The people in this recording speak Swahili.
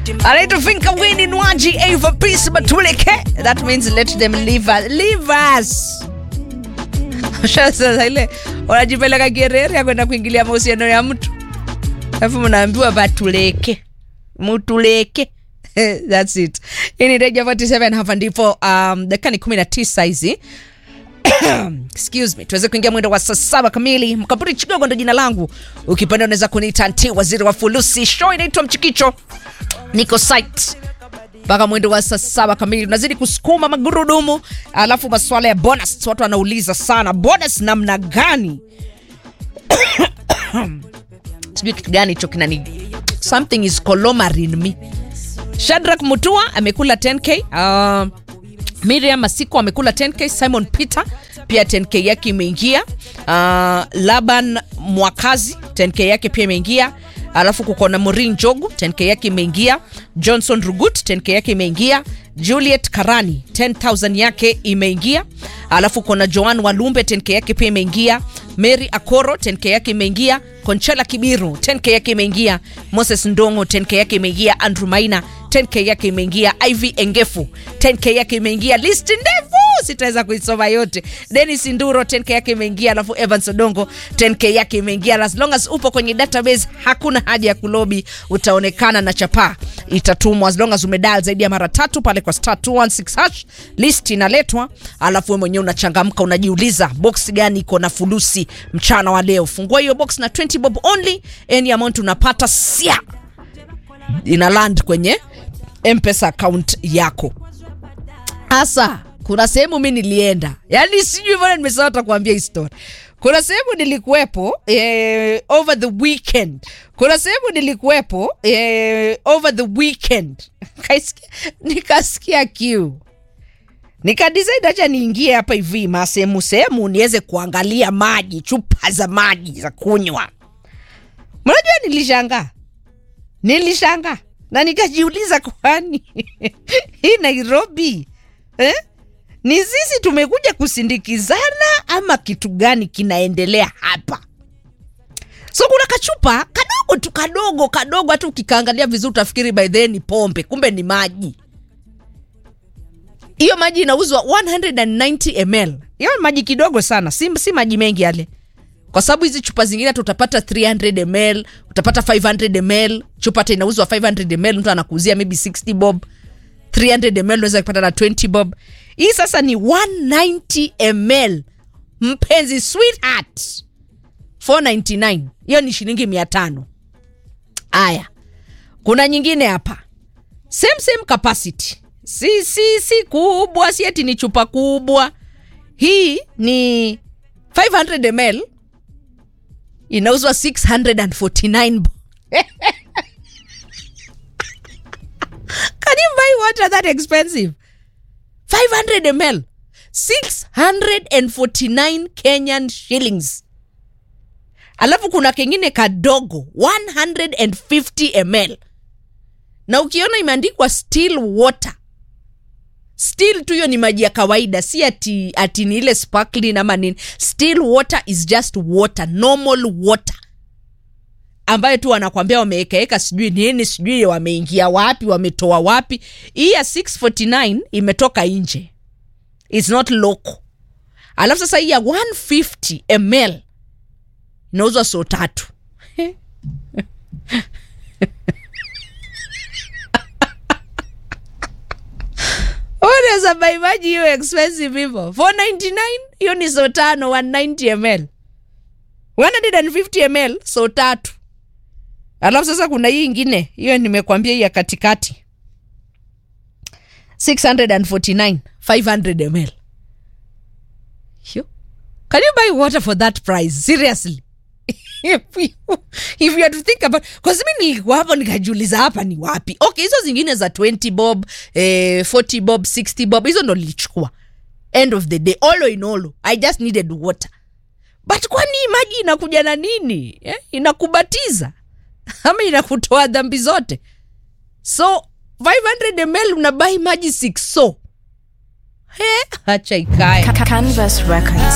anaitwa Finka Winnie Nwaji Ava Peace Batuleke. That means let them leave us. Leave us. Sasa ile unajipeleka gerere ya kwenda kuingilia mahusiano ya mtu, alafu mnaambiwa batuleke, mutuleke. That's it. Hii ni Reja 47 hapa ndipo um, dakika ni 19 hizi excuse me, tuweze kuingia mwendo wa saa saba kamili. Mkapuri Chigogo ndo jina langu, ukipenda unaweza kuniita nti waziri wa fulusi. Show inaitwa Mchikicho, niko site mpaka mwendo wa saa saba kamili. Unazidi kusukuma magurudumu, alafu masuala ya bonus, watu wanauliza sana bonus namna gani? sijui kitu gani hicho kinani, something is colomar in me. Shadrack Mutua amekula 10k. Uh, Miriam Masiko amekula 10k. Simon Peter pia 10k yake imeingia. Uh, Laban Mwakazi 10k yake pia imeingia. Alafu kuko na Maureen Njogu 10k yake imeingia. Johnson Rugut 10k yake imeingia. Juliet Karani 10000 yake imeingia. Alafu kuna Joan Walumbe 10k yake pia imeingia. Mary Akoro 10k yake imeingia. Conchela Kibiru 10k yake imeingia. Moses Ndongo 10k yake imeingia. Andrew Maina 10k yake imeingia. Ivy Engefu 10k yake imeingia. List ndefu sitaweza kuisoma yote. Dennis Nduro 10k yake imeingia, alafu Evans Odongo 10k yake imeingia. As long as upo kwenye database, hakuna haja ya kulobi, utaonekana na chapaa itatumwa. As long as umedial zaidi ya mara tatu pale kwa star 216 hash, list inaletwa, alafu wewe mwenyewe unachangamka, unajiuliza box gani iko na fulusi mchana wa leo. Fungua hiyo box na 20 bob only, any amount unapata sia ina land kwenye mpesa account yako hasa kuna sehemu mi nilienda yani sijui mbona nimesahau hata kuambia hii story kuna sehemu nilikuwepo eh, over the weekend kuna sehemu nilikuwepo eh, over the weekend Kaisikia- nikasikia kiu nikadisaidi acha niingie hapa hivi masehemu sehemu niweze kuangalia maji chupa za maji za kunywa mnajua nilishangaa nilishangaa na nikajiuliza kwani hii nairobi eh? ni sisi tumekuja kusindikizana ama kitu gani kinaendelea hapa so kuna kachupa kadogo tu kadogo kadogo hata ukikaangalia vizuri utafikiri by then ni pombe kumbe ni maji hiyo maji inauzwa 190 ml hiyo ni maji kidogo sana si, si maji mengi yale kwa sababu hizi chupa zingine hata utapata 300 ml utapata 500 ml chupa hata inauzwa 500 ml mtu anakuuzia maybe 60 bob 300 ml unaweza kupata na 20 bob hii sasa ni 190 ml mpenzi sweetheart 499 hiyo ni shilingi mia tano aya kuna nyingine hapa same same capacity si si si kubwa si eti ni chupa kubwa hii ni 500 ml inauzwa 649 bo- Can you buy water that expensive? 500 ml. 649 Kenyan shillings. Alafu kuna kengine kadogo 150 ml. Na ukiona imeandikwa still water. Still tu hiyo ni maji ya kawaida, si ati, ati ni ile sparkling ama nini. Still water is just water, normal water ambayo tu wanakwambia wameekaeka sijui nini sijui wameingia wapi wametoa wapi hii ya 649 imetoka nje its not local alafu sasa hii ya 150 ml inauzwa so tatu unaweza bai maji hiyo expensive hivyo 499 hiyo ni so tano 190 ml 150 ml so tatu alafu sasa kuna hii ingine hiyo nimekwambia hii ya katikati 649 500 ml Yo. can you buy water for that price seriously if you, if you had to think about because mi nilikuwa hapo nikajiuliza hapa ni wapi okay hizo zingine za 20 bob eh, 40 bob 60 bob hizo ndo nilichukua end of the day olo in olo i just needed water but kwani hii maji inakuja na nini eh? inakubatiza ama inakutoa dhambi zote so 500 ml unabai maji 6 so he hacha ikae Canvas Records.